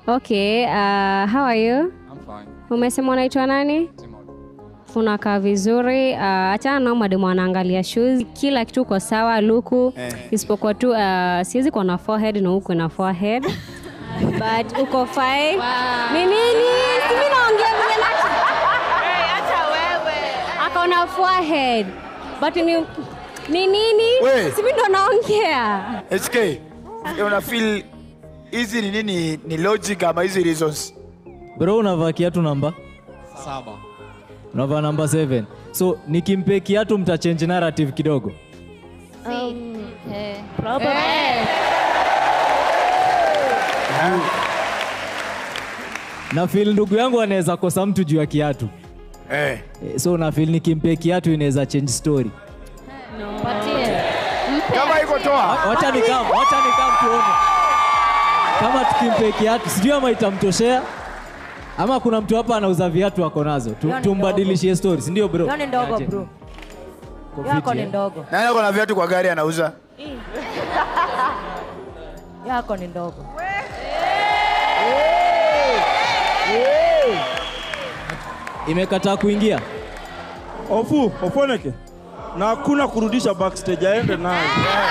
Okay, uh, how are you? I'm fine. Umesema unaitwa nani? Timothy. Unakaa vizuri. Uh, achana nao mademu anaangalia shoes. Kila kitu uko sawa luku. Eh. Isipokuwa tu uh, siwezi kuwa na forehead na huko na forehead. But uko fine. Ni nini? Si mimi naongea vile na Acha wewe. akaona forehead. But ni ni nini? We. Si mimi ndo naongea. SK, una feel hizi ni nini? Ni logic ama hizi reasons? Bro, unavaa kiatu namba? Saba. Unavaa namba 7. So nikimpe kiatu mtachange narrative kidogo. Na feel ndugu yangu anaweza kosa mtu juu ya kiatu. Eh. Eh, So na feel nikimpe kiatu inaweza change story. Kama iko toa. Wacha nikam, wacha nikam tuone. Kama tukimpe kiatu, sijui ama itamtoshea ama kuna mtu hapa anauza viatu ako nazo. Tu, Hiyo ni tumbadilishie story, si ndio bro? Hiyo ni ndogo Aje. bro. Kwa Yako fiti, ni eh? ndogo. Nani ako na viatu kwa gari anauza? Yako ni ndogo. Imekataa kuingia. Ofu, Ofoneke. Na hakuna kurudisha backstage aende naye.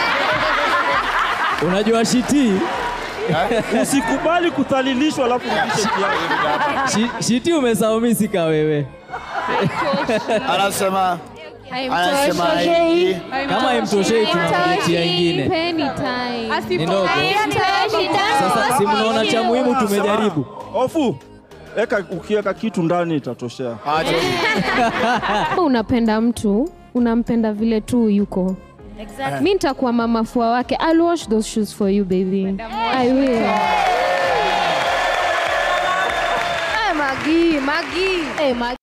Unajua shiti, Usikubali kudhalilishwa alafu rudishe kiatu. shi, shiti umesaumisika wewe. Anasema anasema hii. Kama imtoshei tunamletea ingine. Ni ndogo. Sasa si mnaona cha muhimu tumejaribu. Ofu, eka ukiweka kitu ndani itatoshea. Aje. Kama unapenda mtu unampenda vile tu yuko Exactly. mi nitakuwa mama fua wake I'll wash those shoes for you baby I will Eh, Magi, Magi. Eh, ma-